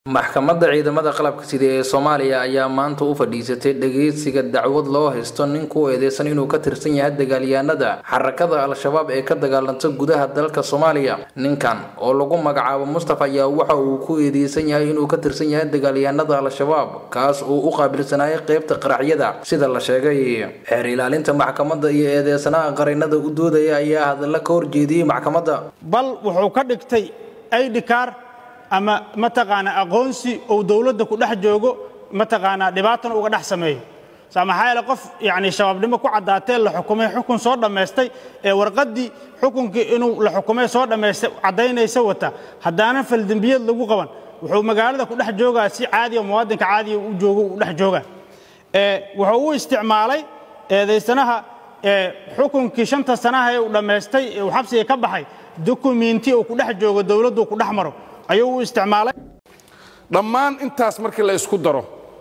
maxkamadda ciidamada qalabka sida ee soomaaliya ayaa maanta u fadhiisatay dhageysiga dacwad loo haysto nin ku eedeysan inuu ka tirsan yahay dagaalyahanada xarakada al-shabaab ee ka dagaalanta gudaha dalka soomaaliya ninkan oo lagu magacaabo mustafa ayaa waxa uu ku eedeysan yahay inuu ka tirsan yahay dagaalyahanada al-shabaab kaas uu u qaabilsanayay qeybta qaraxyada sida la sheegay xeer ilaalinta maxkamadda iyo eedeysanaha qarinada u doodaya ayaa hadalla ka horjeediyey maxkamadda bal wuxuu ka dhigtay aidhikaar ama mataqaanaa aqoonsi uu dowladda ku dhex joogo mataqaanaa dhibaatana uga dhex sameeyo maxaa yeele qof yani shabaabnimo ku caddaatee la xukumay xukun soo dhammaystay ee warqaddii xukunkii inuu la xukumay soo dhammaystay caddaynaysa wata haddaanan faldembiyad lagu qaban wuxuu magaalada ku dhex joogaa si caadiya muwaadinka caadiya u joogo u dhex joogaa wuxuu u isticmaalay eedaysanaha xukunkii shanta sanaha ee uu dhammaystay ee uu xabsiga ka baxay dukumiinti uu ku dhex joogo dowladdu ku dhex maro ayuu u isticmaalay dhammaan intaas markii la isku daro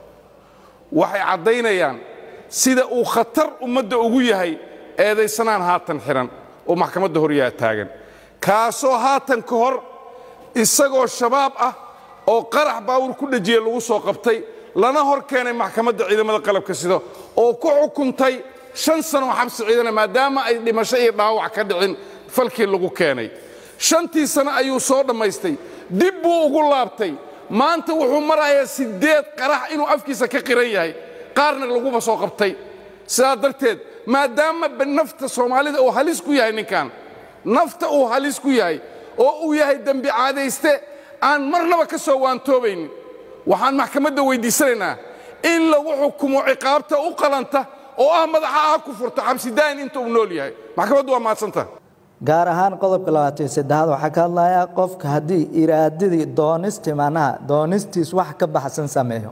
waxay caddaynayaan sida uu khatar ummadda ugu yahay eedaysanaan haatan xidhan oo maxkamadda horyaa taagan kaasoo haatan ka hor isagoo shabaab ah oo qarax baawur ku dhejiye lagu soo qabtay lana hor keenay maxkamadda ciidamada qalabka sida oo ku xukuntay shan sanoo xabsi ciidana maadaama ay dhimasho iyo dhaawac ka dhicin falkii lagu keenay shantii sano ayuu soo dhammaystay dib buu ugu laabtay maanta wuxuu marayaa siddeed qarax inuu afkiisa ka qiran yahay qaarna laguba soo qabtay sidaa darteed maadaama nafta soomaalida uu halis ku yahay ninkan nafta uu halis ku yahay oo uu yahay dembi caadayste aan marnaba ka soo waantoobaynin waxaan maxkamadda weyddiisanaynaa in lagu xukumo ciqaabta u qalanta oo ah madaxa ah ku furto xabsidaayin inta uu nool yahay maxkamaddu waa mahadsantaha gaar ahaan qodobka labaatan saddexaad waxaa ka hadlayaa qofka haddii iraadadii doonistii macnaha doonistiis wax ka baxsan sameeyo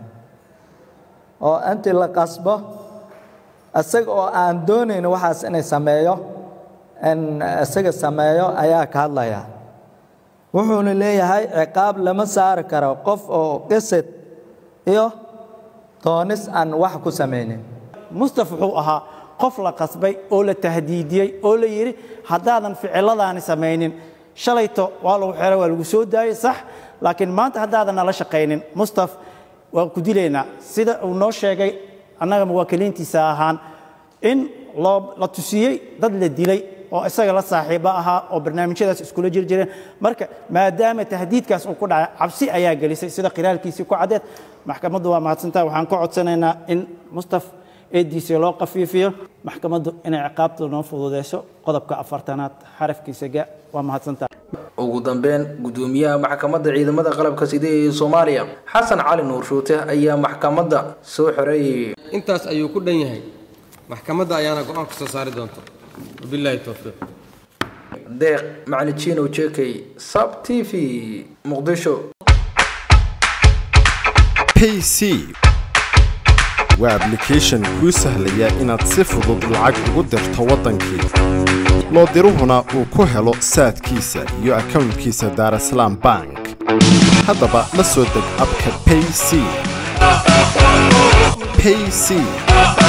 oo intii la qasbo isaga oo aan doonayn waxaas inay sameeyo in isaga sameeyo ayaa ka hadlayaa wuxuuna leeyahay ciqaab lama saari karo qof oo qisad iyo doonis aan wax ku samaynin mustaf wuxuu ahaa qof la qasbay oo la tahdiidiyey oo la yidhi haddaadan ficiladaani samaynin shalayto waa lagu xeray waa lagu soo daayey sax laakiin maanta haddaadan nala shaqaynin mustaf waan ku dilaynaa sida uu noo sheegay annaga muwaakiliintiisa ahaan in loo la tusiyey dad la dilay oo isaga la saaxiibo ahaa oo barnaamijyadaas iskula jir jireen marka maadaama tahdiidkaas uu ku dhacay cabsi ayaa gelisay sida qiraalkiisii ku caddeed maxkamaddu waa mahadsantaha waxaan ku codsanaynaa in mustaf eediisa loo qafiifiyo maxkamaddu inay ciqaabta noo fududeyso qodobka afartanaad xarafkiisa ga waa mahadsantaha ugu dambeyn gudoomiyaha maxkamadda ciidamada qalabka sida ee soomaaliya xasan cali nuur shuute ayaa maxkamadda soo xoreeyey intaas ayuu ku dhan yahay maxkamadda ayaana go-aan ku soo saari doonta wabilaahi towfiiq deeq macali jinow jekey sab t v muqdisho pc waa ablication kuu sahlaya inaad si fudud lacag ugu dirto waddankii loo diruhuna uu ku helo saadkiisa iyo akownkiisa daarasalaam bank haddaba la soo deg abka payc payc